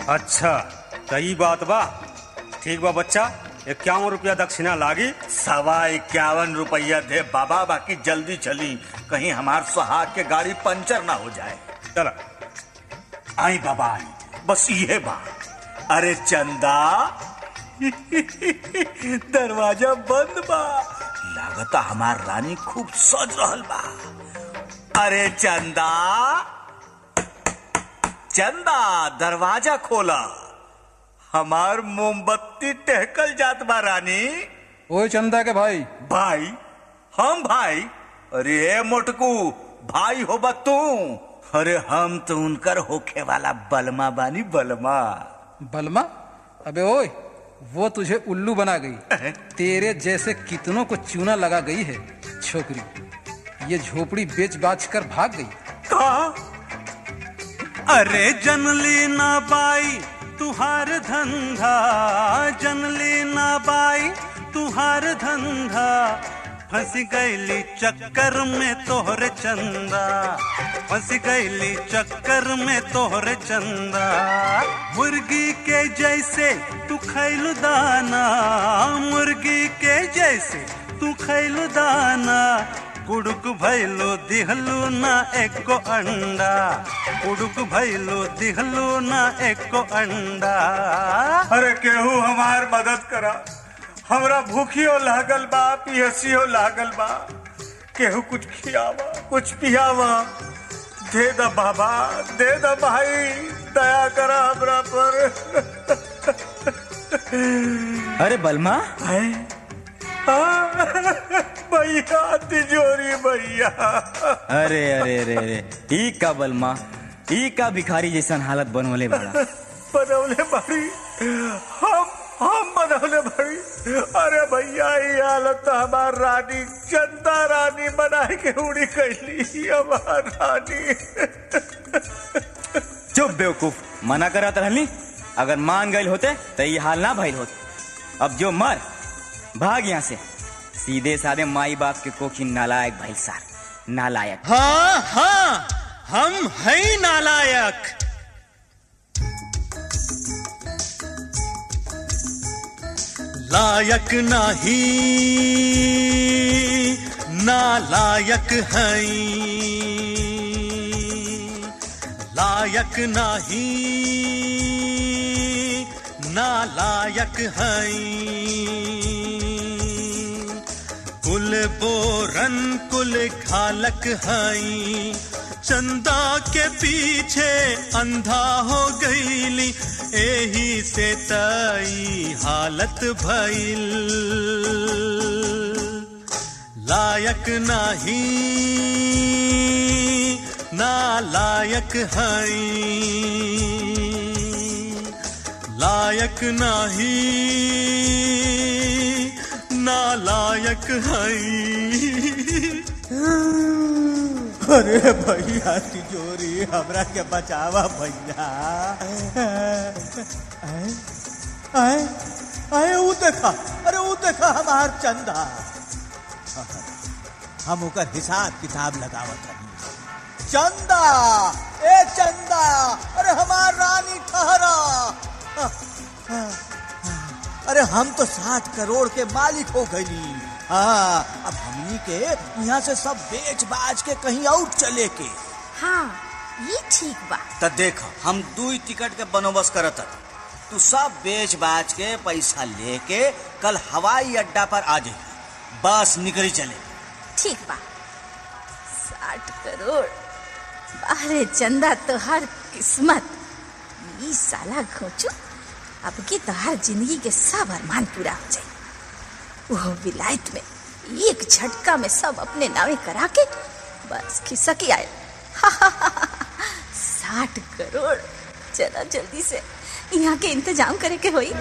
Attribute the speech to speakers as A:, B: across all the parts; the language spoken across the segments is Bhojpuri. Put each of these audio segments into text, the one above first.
A: अच्छा त ई बात बा ठीक बा बच्चा इक्यावन रुपया दक्षिणा लागी
B: सवा इक्यावन रुपया दे बाबा बाकी जल्दी चली कहीं हमार सुहाग के गाड़ी पंचर ना हो जाए
A: चल
B: आई बाबा आई बस ये बा अरे चंदा दरवाजा बंद बा लागता हमार रानी खूब सज रहल बा अरे चंदा चंदा दरवाजा खोला हमार मोमबत्ती टहकल जात बा रानी
C: ओए चंदा के भाई
B: भाई हम भाई अरे ए मोटकू भाई हो तू अरे हम तो उनकर होखे वाला बलमा बानी बलमा
C: बलमा अबे ओए वो तुझे उल्लू बना गई तेरे जैसे कितनों को चूना लगा गई है छोकरी ये झोपड़ी बेच बाच कर भाग गई
B: का
D: अरे जनली ना बाई तुहार धंधा जनली ना बाई तुहार धंधा फंस गईली चक्कर में तोहरे चंदा फंस गईली चक्कर में तोहरे चंदा मुर्गी के जैसे तू खैलू दाना मुर्गी के जैसे तू खैलू दाना कुड़ुक भैलो दिहलू ना एको अंडा कुड़ुक भैलो दिहलू ना एको अंडा
B: अरे केहू हमार मदद करा हमरा भूखियो लागल बा पियसियो लागल बा केहू कुछ खियावा कुछ पियावा दे द बाबा दे द भाई दया करा हमरा पर
E: अरे बलमा
B: आए? आ, भैया तिजोरी भैया
E: अरे अरे अरे अरे ई का बलमा ई का भिखारी जैसन हालत बनवले बड़ा
B: बनवले बड़ी हम हम बनवले बड़ी अरे भैया ये हालत तो हमार रानी चंदा रानी बना के उड़ी कैली हमार रानी
E: चुप बेवकूफ मना करत रहली अगर मान गए होते तो ये हाल ना भइल होत अब जो मर भाग यहाँ से सीधे साधे माई बाप के कोखी नालायक भाई सार नालायक
D: हाँ हाँ हम है नालायक लायक नाही नालायक है लायक नाही नालायक है कुल बोरन कुल खालक हई चंदा के पीछे अंधा हो गईली एही से तई हालत भइल लायक नाही नालायक हई लायक नाही नालायक हई
B: अरे भैया तिजोरी हमरा के बचावा भैया आए आए आए ऊ देखा अरे ऊ देखा हमार चंदा हम ओकर हिसाब किताब लगावत रही चंदा ए चंदा अरे हमार रानी ठहरा अरे हम तो साठ करोड़ के मालिक हो गई हाँ अब हमनी के यहाँ से सब बेच बाज के कहीं और चले के
F: हाँ ये ठीक बा
B: त देख हम दू टिकट के बंदोबस्त करत हनी। तू सब बेच बाज के पैसा लेके कल हवाई अड्डा पर आ जाइए बस निकली चले
F: ठीक बा साठ करोड़ अरे चंदा तो हर किस्मत ई साला घोचू अब की तो हर जिंदगी के सब अरमान पूरा हो जाए वो विलायत में एक झटका में सब अपने नावे करा के बस खिसक आए साठ करोड़ चला जल्दी से यहाँ के इंतजाम करे के होई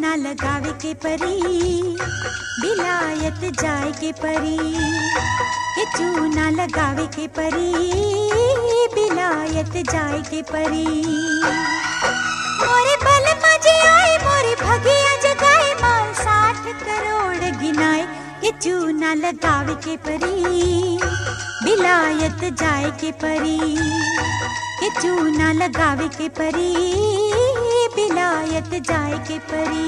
G: चूना लगावे के परी बिलायत जाए के परी के चूना लगावे के परी बिलायत जाए के परी मोरे बल मजे आए मोरे भगिया जगाए माल साठ करोड़ गिनाए के चूना लगावे के परी बिलायत जाए के परी के चूना लगावे के परी बिलायत जाए के परी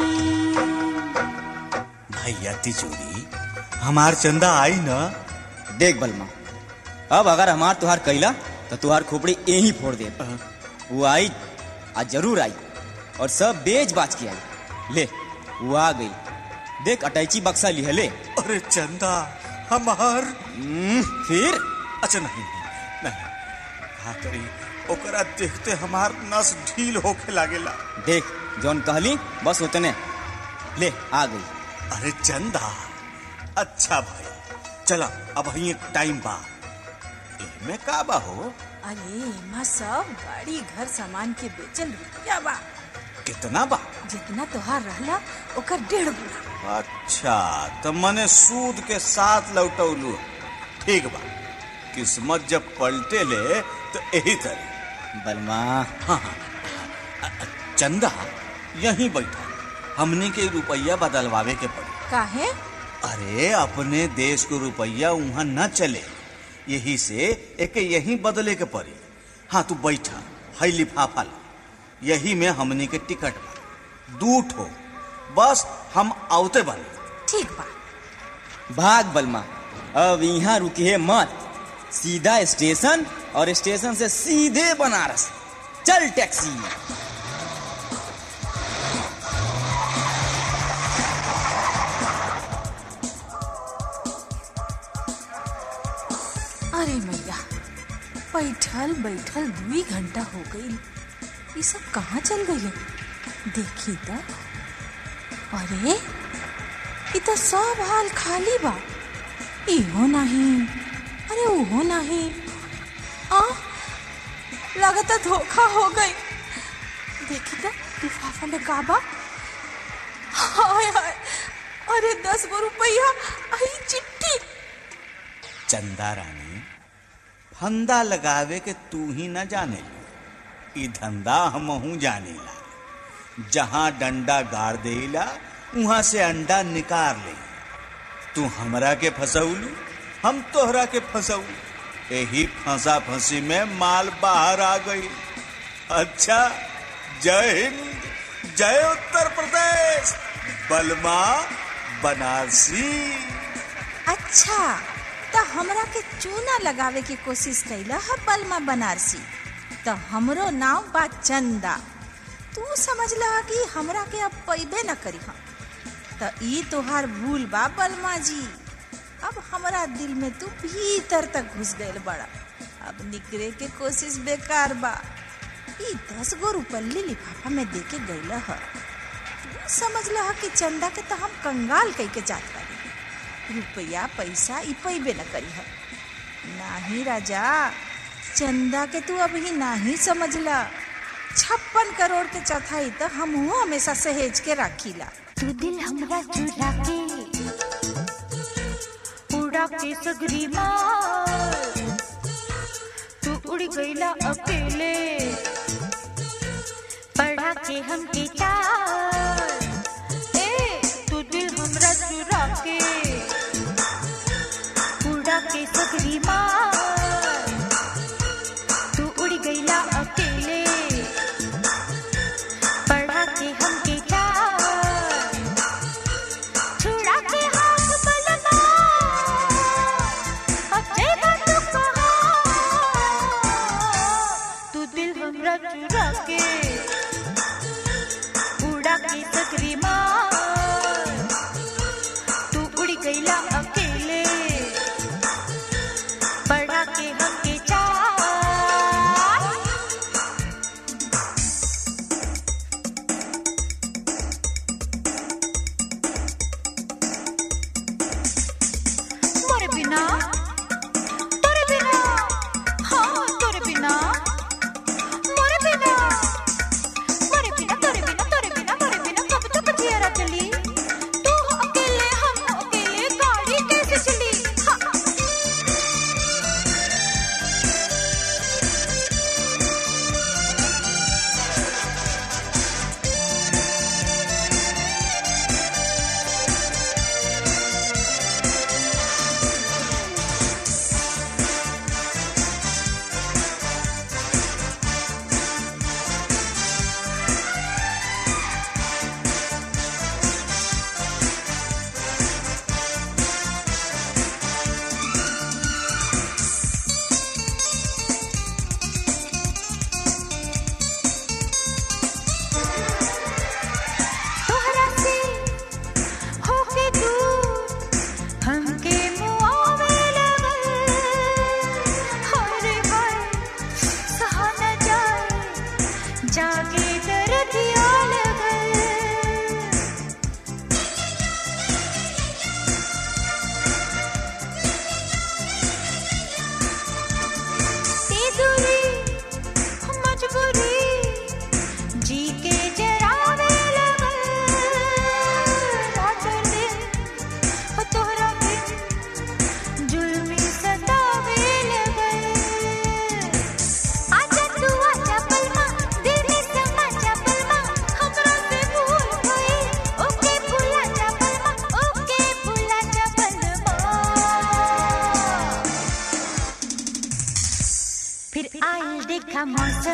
B: भैया तिजोरी हमार चंदा आई ना
E: देख बलमा अब अगर हमार तुहार कैला तो तुहार खोपड़ी यहीं फोड़ दे वो आई आज जरूर आई और सब बेच बाच के आई ले वो आ गई देख अटैची बक्सा लिहे ले
B: अरे चंदा हमार
E: हम्म, फिर
B: अच्छा नहीं नहीं हाँ करी ओकरा देखते हमार नस ढील होके लागेला
E: देख जौन कहली बस उतने ले आ गई
B: अरे चंदा अच्छा भाई चला अब ही टाइम बा में का बा हो
F: अरे माँ सब गाड़ी घर सामान के बेचल रुपया बा
B: कितना बा
F: जितना तोहार रहला ओकर डेढ़ गुना
B: अच्छा तो मने सूद के साथ लौटौलू ठीक बा किस्मत जब पलटे ले तो यही तरह
E: बलमा
B: हाँ हाँ अ- अ- चंदा यहीं बैठा हमने के रुपया बदलवावे के पड़ी
F: काहे
B: अरे अपने देश को रुपया वहां न चले यही से एक यहीं बदले के पड़ी हाँ तू बैठा है लिफाफा ला यही में हमनी के टिकट बा दू ठो बस हम आवते बने
F: ठीक बा
E: भाग बलमा अब यहाँ रुकिए मत सीधा स्टेशन और स्टेशन से सीधे बनारस चल टैक्सी
F: अरे मैया बैठल बैठल दुई घंटा हो गई ये सब कहाँ चल गई देखी तो अरे ये तो सब हाल खाली बा इहो नहीं अरे ओहो नहीं आ लगता धोखा हो गई देखी तो लिफाफा में का बा हाय हाय अरे दस गो रुपया आई चिट्ठी
B: चंदा रानी फंदा लगावे के तू ही न जाने ई धंधा हमहू जानेला जहां डंडा गाड़ देला वहां से अंडा निकाल ले तू हमरा के फसौलू हम तोहरा के फसौल यही फंसा फंसी में माल बाहर आ गई अच्छा जय हिंद जय उत्तर प्रदेश बलमा बनारसी
F: अच्छा तो हमरा के चूना लगावे की कोशिश कैला है बलमा बनारसी तो हमरो नाम बा चंदा तू समझला कि हमरा के अब पैबे न करी हम तो ई तोहार भूल बा बलमा जी अब हमरा दिल में तू भीतर तक घुस गईल बड़ा अब निकले के कोशिश बेकार बा ई दस गो रुपल्ली लिफाफा में दे के गईला है तू समझला कि चंदा के तो हम कंगाल कह के जात बानी रुपया पैसा ई पैबे न करी है नाही राजा चंदा के तू अभी नाही समझला छप्पन करोड़ के चौथाई तो हम हमेशा सहेज के राखीला
G: तू दिल हमरा चुरा के उड़ा के सगरी मार तू उड़ गईला अकेले पढ़ा के हम के चार ए तू दिल हमरा चुरा के उड़ा के सगरी मार तू उड़ गईला अकेले पढ़ा के हम के चार छुड़ा के हाथ बलमा अच्छे बातों कहा तू दिल हमरा चुरा के उड़ा के सकरी मार तू उड़ गईला अकेले पढ़ा के हम के चार मोरे बिना तोरे बिना हाँ तोरे बिना मोरे बिना मोरे बिना तोरे बिना तोरे बिना मोरे बिना कब तक जिया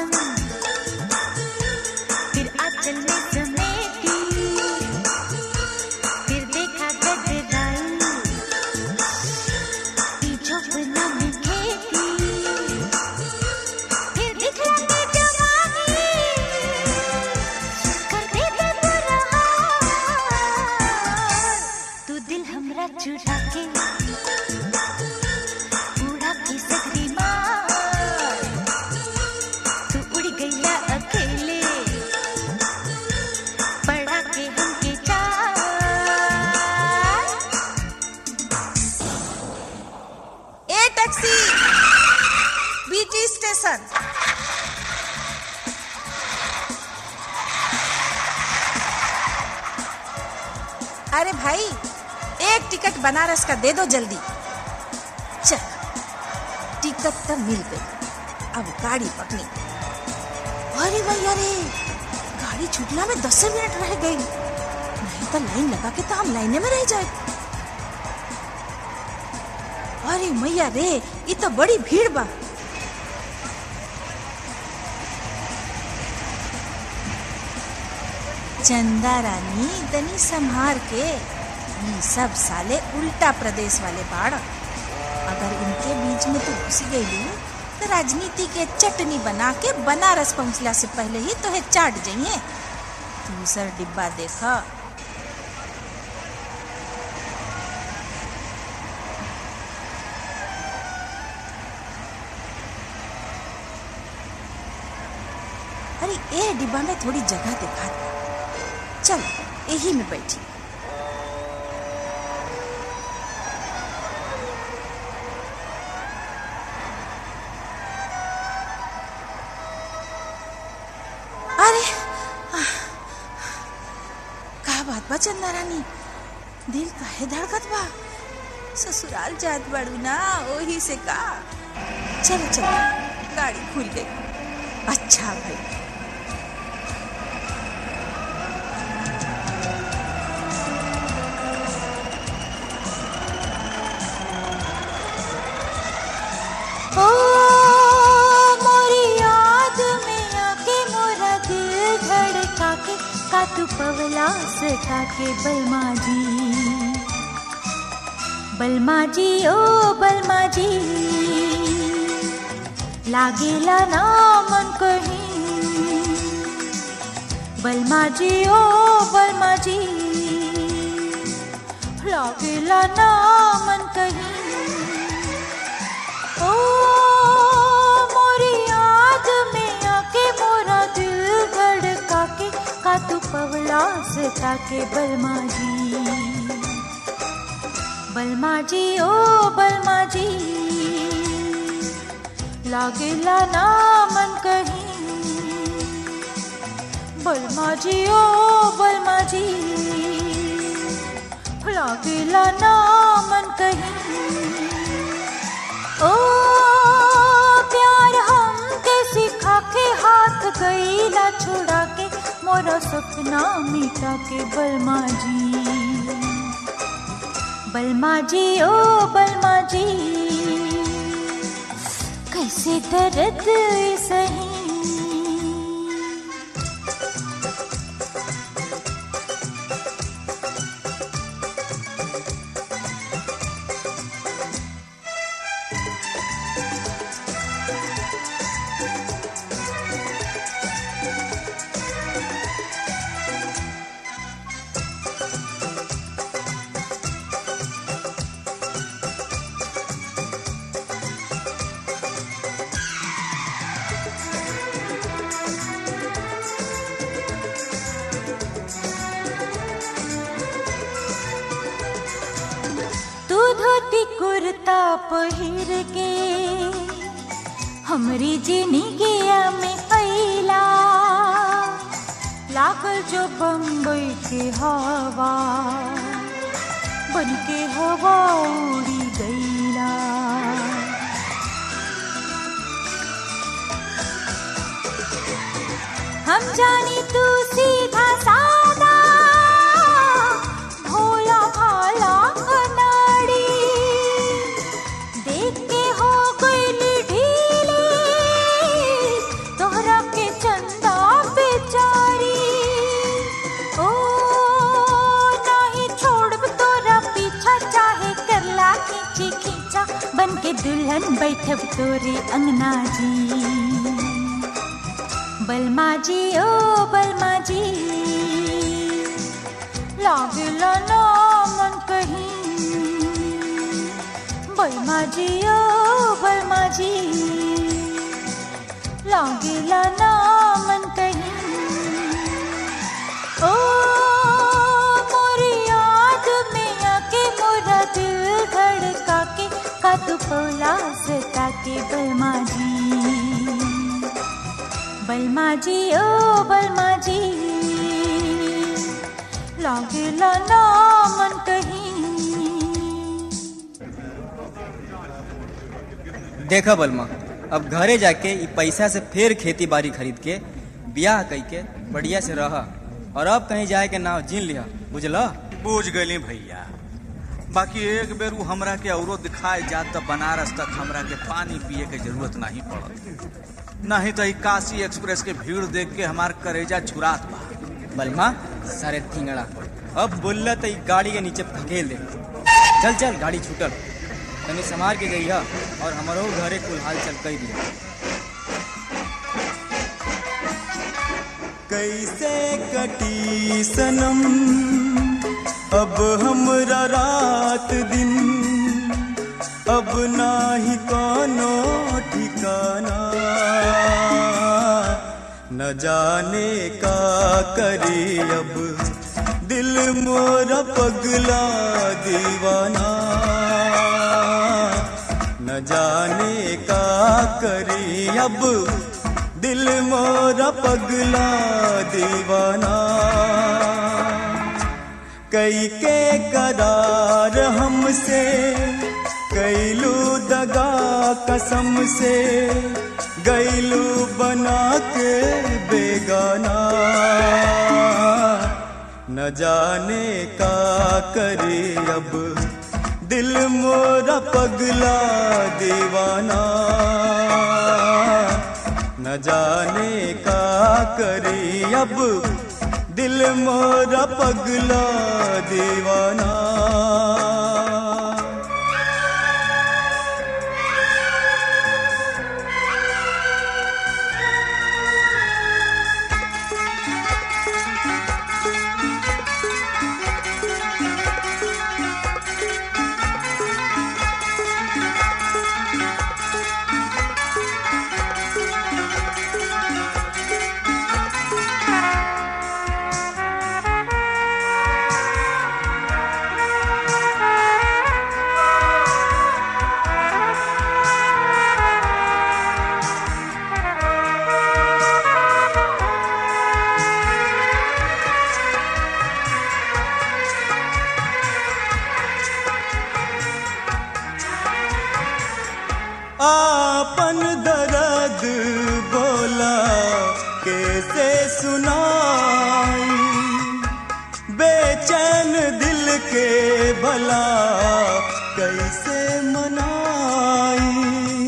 G: फिर आंचल में समेटी फिर देखा गडराई ई झोपना में खेती फिर दिखला के जवानी कर दे दे बुरा हाल। तू दिल हमरा चुरा के उड़ा के सकरी मार तू उड़ गईला अकेले पड़ा के हमके चार
F: ए टैक्सी बीटी स्टेशन अरे भाई एक टिकट बनारस का दे दो जल्दी चल टिकट तो मिल गई अब गाड़ी पकड़ी अरे भाई अरे गाड़ी छूटला में दस मिनट रह गई नहीं तो लाइन लगा के तो हम लाइने में रह जाए अरे मैया रे ये तो बड़ी भीड़ बा चंदा रानी तनी संभार के ये सब साले उल्टा प्रदेश वाले बाड़ अगर इनके बीच में तू घुस गई तो राजनीति के चटनी बना के बनारस पहुंचला से पहले ही तो है चाट जाइए दूसर डिब्बा देखा अरे ए डिब्बा में थोड़ी जगह दिखा चल यही में बैठी अरे आह, का बात बा चंदा रानी दिल काहे धड़कत बा ससुराल जात बाड़ू ना ओही से का चल चल गाड़ी खुल गई अच्छा भाई
G: ओ मोरी याद में आके मोरा दिल धड़का के का तू पवला सका के बलमा जी बलमा जी ओ बलमा जी लागेला ना मन कहीं बलमा जी ओ बलमा जी लागेला ना मन कहीं ओ मोरी याद में आके मोरा दिल धड़का के का तू पवला से ताके बलमा जी बलमा जी ओ बलमा जी लागेला ना मन कहीं बलमा जी ओ बलमा जी लागेला ना मन कहीं ओ प्यार हमके सिखा के हाथ गईला छोड़ा के मोरा सपना मिटा के बलमा जी बलमा जी ओ बलमा जी कैसे दर्द सही तू धोती कुर्ता पहिर के हमरी जिंदगिया में अइला लागल जो बम्बई के हवा बन के हवा उड़ी गईला हम जानी तू सीधा सादा भोला भाला अनाड़ी देख के हो गई ढीली तोहरा दुल्हन बैठब तोरे अंगना जी बलमा जी ओ बलमा जी लागेला ना मन कहीं बलमा जी ओ बलमा जी लागेला ना मन कहीं ओ मोरी याद में आके मोरा दिल धड़का के का तू पौला सता के बलमा जी बलमा जी ओ बलमा जी लागेला ना मन कहीं
E: देखा बलमा अब घरे जाके ई पैसा से फिर खेती बाड़ी खरीद के ब्याह कई के बढ़िया से रह और अब कहीं जाए के नाव जीन लिया बुझला
B: बूझ गई भैया बाकी एक बेर उ हमरा के औरो दिखाए जात त बनारस तक हमरा के पानी पिए के जरूरत नहीं पड़त नहीं तो ई काशी एक्सप्रेस के भीड़ देख के हमार करेजा छुरात बा
E: बलमा सारे थिंगड़ा अब बोलला तो ई गाड़ी के नीचे धकेल दे चल चल गाड़ी छूटल तनी संभाल के गई और हमारो घरे कुल हाल चल कई दिया
D: कैसे कटी सनम अब हमरा रात दिन अब नाही कोनो ठिकाना न जाने का करे अब दिल मोरा पगला दीवाना न जाने का करे अब दिल मोरा पगला दीवाना कई के करार हमसे कैलू दगा कसम से गैलू बना के बेगाना न जाने का करे अब दिल मोरा पगला दीवाना न जाने का करे अब दिल मोरा पगला दीवाना आपन दर्द बोला कैसे सुनाई बेचैन दिल के भला कैसे मनाई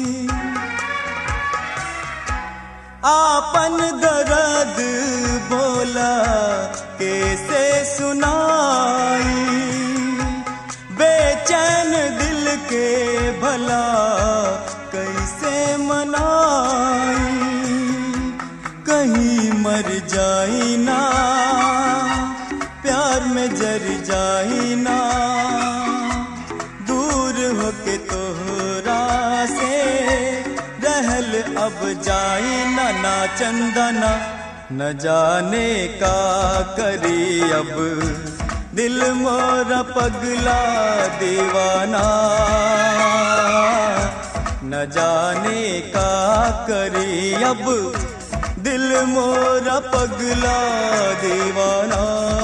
D: आपन दर्द बोला कैसे सुनाई बेचैन दिल के भला कैसे मनाई कहीं मर जाई ना प्यार में जर जाई ना दूर होके तोहरा से रहल अब जाई ना ना चंदना न जाने का करी अब दिल मोरा पगला दीवाना न जाने का करी अब दिल मोरा पगला दीवाना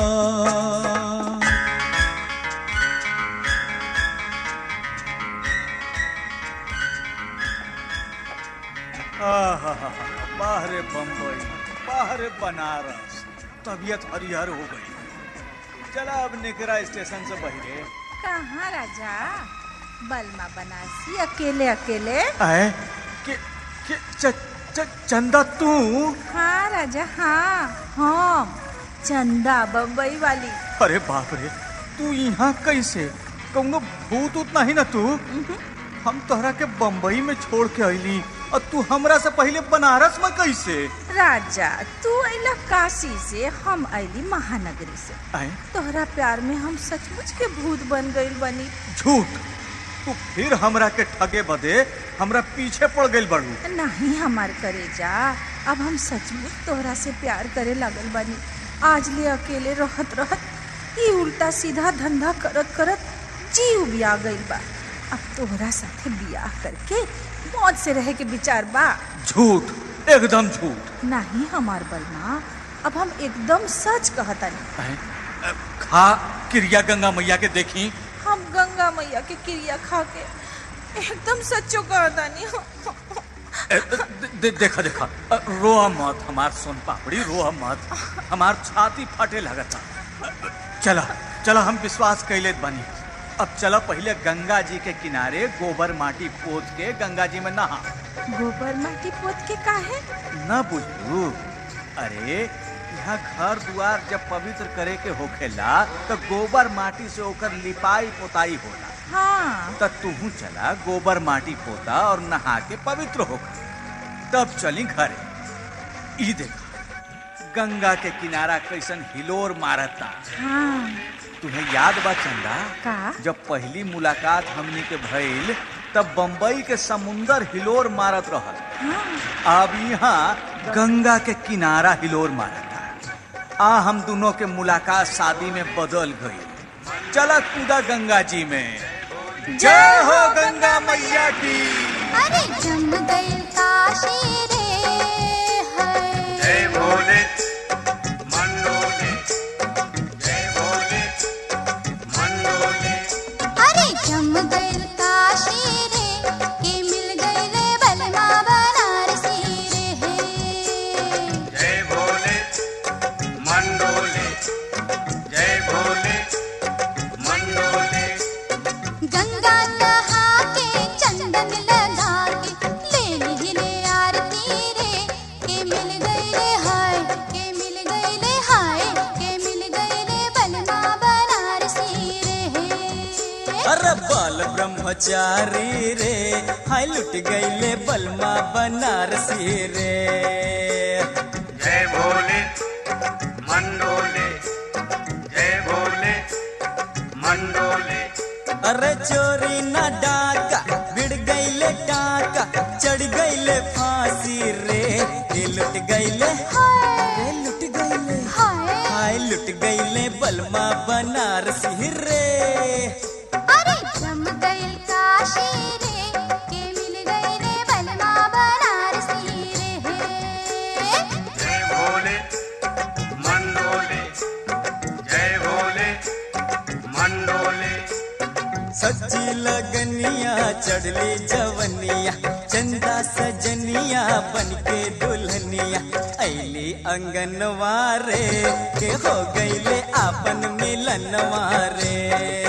B: आहा, बाहरे बम्बई बाहरे बनारस तबीयत हरिहर हो गई चला अब निकरा स्टेशन से बहिरे
F: कहाँ राजा बलमा बनारसी अकेले अकेले
B: आए कि, कि च, च, चंदा तू
F: हाँ राजा हाँ हम चंदा बम्बई वाली
B: अरे बाप रे तू यहाँ कैसे कौनो भूत उत नहीं ना तू हम तोहरा के बम्बई में छोड़ के अइली और तू हमरा से पहले बनारस में कैसे
F: राजा तू अला काशी से हम अली महानगरी से
B: आए
F: तोहरा प्यार में हम सचमुच के भूत बन गइल बनी
B: झूठ तू फिर हमरा के ठगे बदे हमरा पीछे पड़ गइल बड़ू
F: नहीं हमार करेजा अब हम सचमुच तोहरा से प्यार करे लगल बनी आज ले अकेले रहत रहत ई उल्टा सीधा धंधा करत करत जीव बिया गइल बा अब तोहरा साथे बियाह करके मौज से रहे के विचार बा
B: झूठ एकदम झूठ
F: नहीं हमार बलमा अब हम एकदम सच कहतनी
B: आए, अ, खा क्रिया गंगा मैया के देखी
F: हम गंगा मैया के क्रिया खा के एकदम सच्चो कहतनी
B: ए, दे, दे, देखा देखा अ, रोआ मत हमार सोन पापड़ी रोआ मत हमार छाती फटे लगता चला चला हम विश्वास कैले बनी अब चला पहले गंगा जी के किनारे गोबर माटी पोत के गंगा जी में नहा
F: गोबर माटी पोत के काहे
B: न बुझलू अरे यहाँ घर दुआर जब पवित्र करे के होखेला तो गोबर माटी से ओकर लिपाई पोताई होला
F: हाँ
B: त तू चला गोबर माटी पोता और नहा के पवित्र होकर तब चली घरे ई देखा गंगा के किनारा कैसन हिलोर मारता
F: हाँ
B: तुम्हें याद बा चंदा
F: का
B: जब पहली मुलाकात हमनी के भइल तब बम्बई के समुंदर हिलोर मारत रहल
F: हाँ
B: अब यहाँ गंगा के किनारा हिलोर मारता आ हम दोनों के मुलाकात शादी में बदल गई चला कूदा गंगा जी में जय हो गंगा मैया की
G: अरे जम गई काशी रे है
A: जय भोले मंडोले जय भोले मंडोले
G: अरे जम गई काशी रे के मिल गई रे बलमा बनारसी रे है
A: जय भोले मंडोले जय भोले मंडोले
G: गंगा नहा के चंदन लगा के ले ली रे आरती रे के मिल गई रे हाय के मिल गई रे हाय के मिल गई रे बलमा बनारसी रे
D: अरे बाल ब्रह्मचारी रे हाय लुट गईले बलमा बनारसी रे
A: जय भोले मंडोले जय भोले मंडोले
D: अरे चोरी ना डाका बिड़ गईले टाका चढ़ गईले फांसी रे ये लुट गईले रे लुट गईले
G: हाय
D: हाय लुट गईले बलमा बनारसी रे
G: अरे जम गई काशी रे के मिल गई रे बलमा बनारसी रे
A: जय भोले मंडोले जय भोले मंडोले
D: सच्ची लगनिया चढ़ली जवनिया चंदा सजनिया बन के दुल्हनिया ऐली अंगनवा रे के हो गईले आपन मिलनवा रे